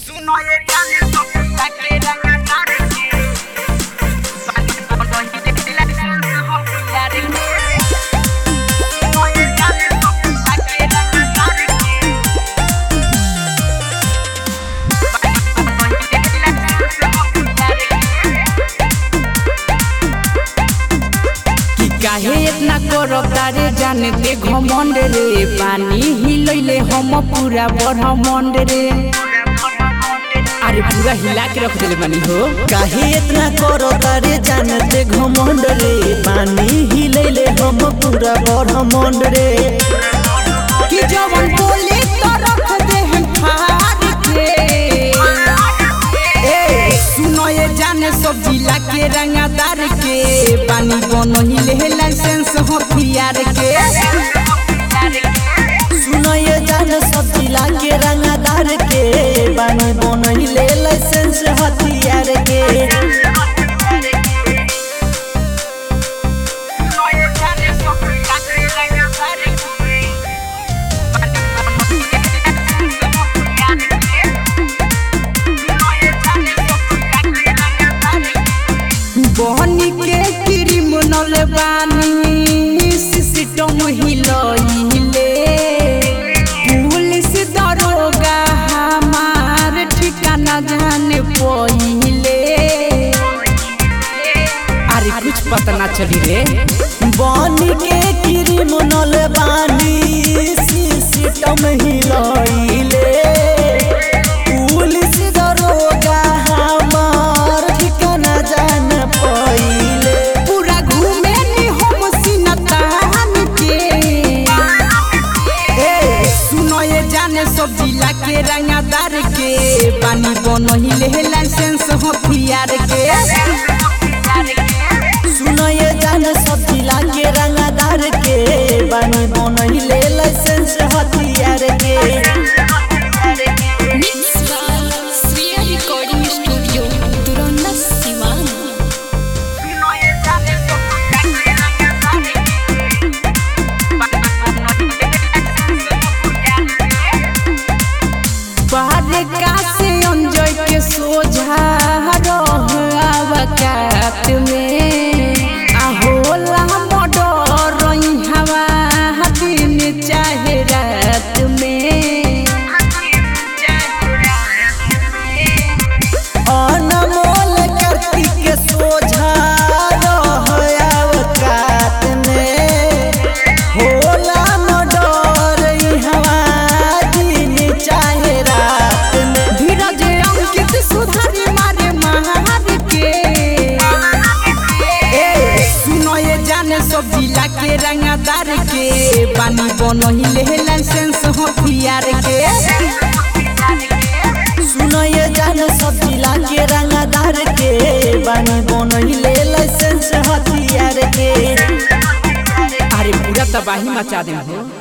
सुनो ये गाने तो ताके रंगा तारे के बाकी बोलो ही दिला हो यार के सुनो ये गाने तो ताके रंगा तारे के बाकी बोलो ही दिला हो यार के कि काहे इतना करब तारे जाने ते घमंड रे पानी हिलैले हम पूरा ब्रह्मांड रे अरे पूरा हिला के रख देले बानी हो काहे इतना करो तारे जानते घमंड रे पानी हिलैले हम पूरा ब्रह्मांड रे कि जवन बोले तो रख दे हम फाड़ के ए सुनो ये जाने सब जिला के रंगादार के पानी बनो हिले लाइसेंस हथियार के सुनो ये जान सब जिला के रंगदार के बानी बनैले लाइसेंस हथियार के बहनी के क्रिमिनल बानी सिस्टम हिलइले पुलिस दरोगा हमार ठिकाना जाने पहिले अरे कुछ पता ना चली रे बन के क्रिमिनल बानी सिस्टम हिलैले पुलिस दरोगा हमार ठिकाना जान पहिले पूरा घूमे नी हम सिनतान के ए सुनो ये जाने सब जिला के रंगादार के पानी बनो हिले लाइसेंस हथियार के सुनो ये जान सब जिला के रंगदार के बानी बनैले लाइसेंस हथियार के Mix by Sriya Recording Studio, Duranda Sivan. बाहर का से अंजय के सोझा रह आवकात में आ होला मडर हवा दिन चाहे रात में अनमोल कार्तिक सोझा रह अवकात में होला मडर हवा दिन चाहे रात में धीरज अंकित सुधारी मारे महार के ए सुनो ये जाने सब जिला के रंगादार के पानी बनो हिले लाइसेंस हथियार के सुनो ये जान सब जिला के रंगदार के बानी बनैले लाइसेंस हथियार के अरे पूरा तबाही मचा दे हो